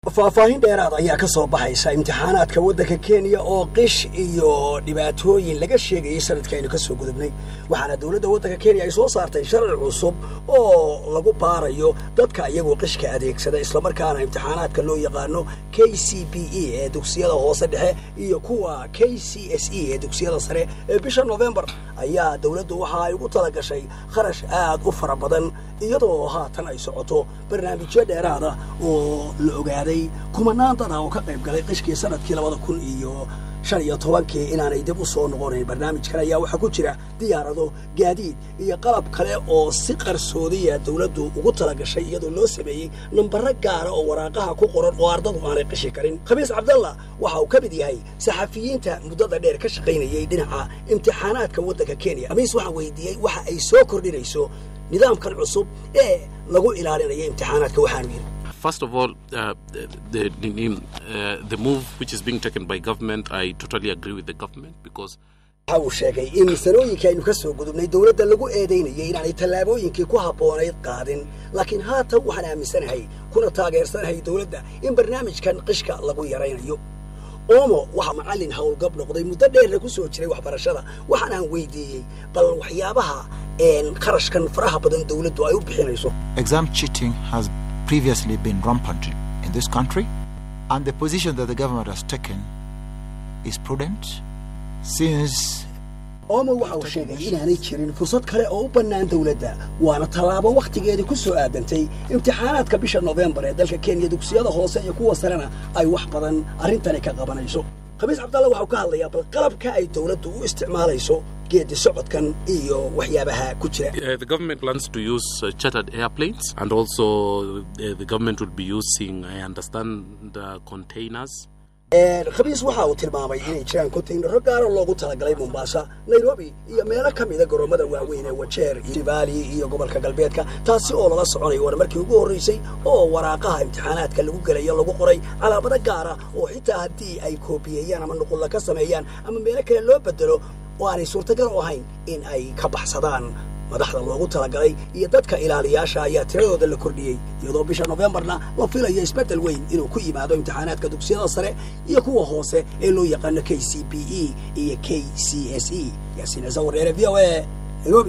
faahfaahin dheeraad ayaa ka soo baxaysa imtixaanaadka waddanka kenya oo qish iyo dhibaatooyin laga sheegayay sanadka aynu ka soo gudubnay waxaana dowladda waddanka kenya ay soo saartay sharci cusub oo lagu baarayo dadka iyagoo qishka adeegsada islamarkaana imtixaanaadka loo yaqaano k c b e ee dugsiyada hoose dhexe iyo kuwa k c s e ee dugsiyada sare ee bisha novembar ayaa dowladdu waxa ay ugu talagashay kharash aad u fara badan iyadoo haatan ay socoto barnaamijyo dheeraada oo la ogaaday kumanaan dad ah oo ka qayb galay qishkii sanadkii labada kun iyo shan iyo tobankii inaanay dib u soo noqonayn barnaamijkan ayaa waxaa ku jira diyaarado gaadiid iyo qalab kale oo si qarsoodiya dowladdu ugu talagashay iyadoo loo sameeyey nambaro gaara oo waraaqaha ku qoran oo ardadu aanay qishi karin khamiis cabdalla waxa uu ka mid yahay saxafiyiinta muddada dheer ka shaqaynayay dhinaca imtixaanaadka waddanka kenya khamiis waxaa weydiiyey waxa ay soo kordhinayso nidaamkan cusub ee lagu ilaalinayo imtixaanaadka waxaanu yidhi First of all, uh, the, the, uh, the move which is being taken by government, I totally agree with the government because waxa uu sheegay in sanooyinka aynu ka soo gudubnay dowladda lagu eedaynayay inaanay tallaabooyinkii ku habboonayd qaadin laakiin haatan waxaan aaminsanahay kuna taageersanahay dowladda in barnaamijkan qishka lagu yaraynayo oomo waxaa macallin howlgab noqday muddo dheerna ku soo jiray waxbarashada waxaan aan weydiiyey bal waxyaabaha kharashkan faraha badan dowladdu ay u bixinayso Exam cheating has previously been rampant in this country, and the position that the government has taken is prudent since oomo waxa uu sheegay inaanay jirin fursad kale oo u bannaan dowladda waana tallaabo wakhtigeedii ku soo aadantay imtixaanaadka bisha noofembar ee dalka kenya dugsiyada hoose iyo kuwa sarena ay wax badan arrintani ka qabanayso khamiis cabdalla waxau ka hadlayaa bal qalabka ay dowladdu u isticmaalayso geedi socodkan iyo waxyaabaha ku jira uh, the government plans to use uh, chartered airplanes and also uh, the government will be using, I understand, uh, containers. khamiis waxa uu tilmaamay inay jiraan kontaynaro gaaro loogu talagalay mombasa nairobi iyo meelo ka mida garoomada waaweyn ee wajeer jibali iyo gobolka galbeedka taasi oo lala soconayo waana markii ugu horraysay oo waraaqaha imtixaanaadka lagu gelayo lagu qoray calaamado gaara oo xitaa haddii ay koobiyeeyaan ama nuqulla ka sameeyaan ama meelo kale loo bedelo oo aanay suurtagal u ahayn in ay ka baxsadaan madaxda loogu talagalay iyo dadka ilaaliyaasha ayaa tiradooda la kordhiyey iyadoo bisha nofembarna la filayo isbeddel weyn inuu ku yimaado imtixaanaadka dugsiyada sare iyo kuwa hoose ee loo yaqaano k c b e iyo k c s e yaasiin ciise wareere v o a nairobi